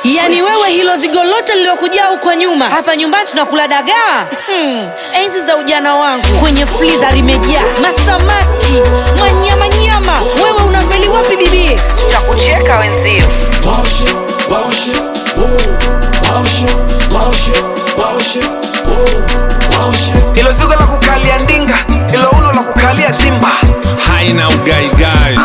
yaani wewe hilo zigo lote lililokujaa huko nyuma hapa nyumbani tunakula dagaa hmm. enzi za ujana wangu kwenye friza limejaa masamaki manyamanyama wewe unafeli wapi bibie cha kucheka wenzio Wow shit, wow shit, whoa. Wow shit, wow shit, wow shit, whoa. Wow shit. hilo zigo la kukalia ndinga hilo uno la kukalia simba haina ugaigai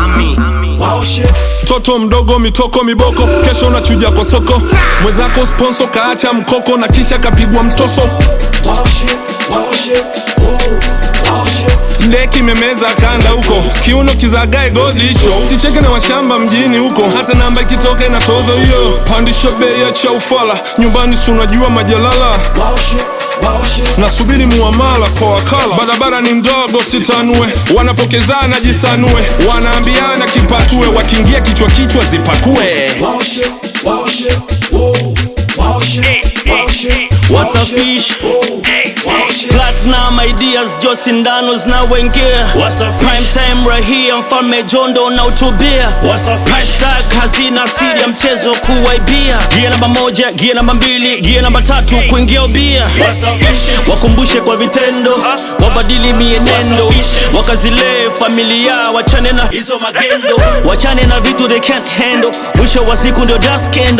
Wow shit, toto mdogo mitoko miboko kesho unachuja kwa soko mwenzako sponso kaacha mkoko na kisha kapigwa mtoso wow shit, wow shit, whoa. Wow shit. ndeki memeza kanda huko kiuno kizagae godi hicho sicheke na washamba mjini huko hata namba ikitoka na tozo hiyo pandisha bei ya cha ufala nyumbani si unajua majalala Wow shit, wow shit. nasubiri muamala kwa wakala barabara ni mdogo sitanue wanapokezana jisanue wanaambiana kipatue wakiingia kichwa kichwa zipakue Wow shit, wow shit, whoa. Wow shit, wow shit. What's wow a shit, fish? whoa. Wow shit. Platinum ideas jo sindano zinawengia prime time right here mfalme jondo na utubia hashtag hazina siri ya mchezo kuwaibia gia namba moja gia namba mbili gia namba tatu kuingia ubia wakumbushe kwa vitendo wabadili mienendo wakazilee familia wachane na hizo magendo wachane na vitu they can't handle mwisho wa siku ndio daskendo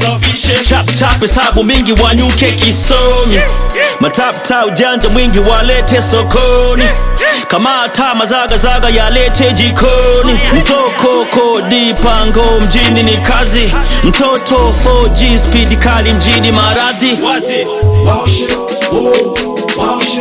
chap chap hesabu mingi wanyuke kisomi matapta ujanja mwingi walete sokoni kama hata mazagazaga yalete jikoni mtoko kodi pango mjini ni kazi mtoto 4G speed kali mjini maradhi wazi Wow shit, whoa. Wow shit.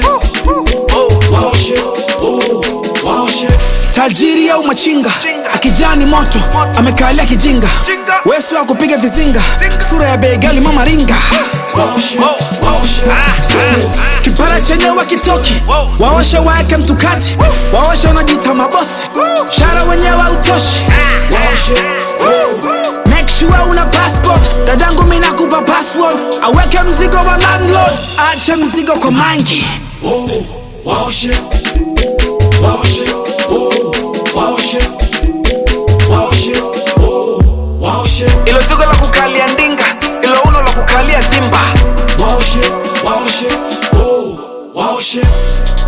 Wow shit, whoa. Wow shit. tajiri au machinga akijani moto amekalia kijinga wesu wa kupiga vizinga sura ya begali mama ringa Wow shit, wow shit, whoa. kipara chenyewe kitoki waoshe waeke mtukati waoshe wanajita mabosi shara wenyewe utoshi Wow shit, whoa. make sure una passport dadangu minakupa password aweke mzigo wa landlord ache mzigo kwa mangi Whoa. Wow shit. Wow shit, whoa. Wow shit. Wow shit, whoa. Wow shit. hilo zigo la kukalia ndinga hilo uno la kukalia simba Wow shit, wow shit, whoa. Wow shit.